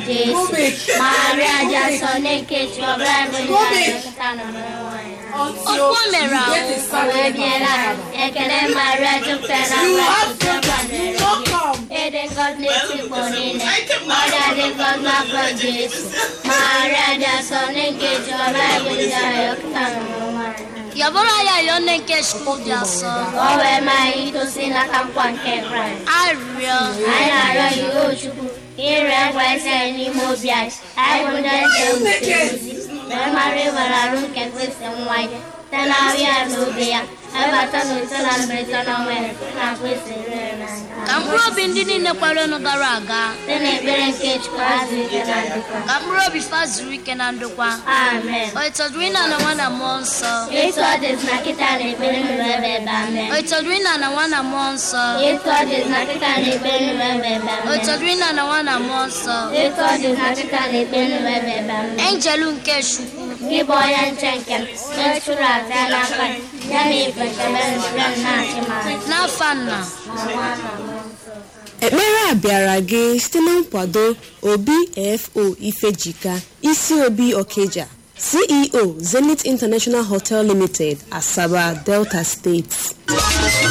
Jesu. Maria Jasọ na-ekechi ọbara bụ nketa na Okwu o mere ahụ. wee biela ekele Maria jupụtara na ịdị ngọzi n'etikpọ niile ọrịa dị ngọzi n'afọ Jesu Maria Jasọ na-ekechi ọbara bụ nketa na Yọbụrụ ya yọọ nne nke Chukwu dị asọ. ka o wee maa anyị itosi n'aka nkwa nke Kraịst Arịrịọ. anyị na-arịọ gị o Chukwu ire ngwa isi anyị n'ime obi anyị anyị bụ ndị eze nwute ozi wee mara ịwere arụ nke Kristi nwa ya site na ahụ ya na obi ya ebata na ute na mberede na ọnwa ya site na Kristi rere n'anya Ka mkpụrụ obi ndị niile kwerenụ gara aga. site na ekpere nke Chukwu azụ ike na ndokwa Ka mkpụrụ obi fa zuru ike na ndokwa. amen O itọdụrụ ịna na nwa na mmụọ nsọ. etu ọ dị na kịta na ekpere nụrụ ebe ebe amen O itọdụrụ ịna na nwa na mmụọ nsọ. etu ọ dị na kịta na ekpere nụrụ ebe ebe O amen itọdụrụ ịna na nwa na mmụọ nsọ. etu ọ dị na kịta na ekpere nụrụ ebe ebe amen Enjelu nke Chukwu. gị bụ onye nche nke m onye chụrụ aja n'aka gị, ya na ife nchebe nchebe m na-achị m azụ. N'afa nna. Ma nwa na mmụọ nsọ. ekpere a bịara gị site na nkwado obfo ifejika isi obi okeja ceo zenith international hotel limited asaba delta steeti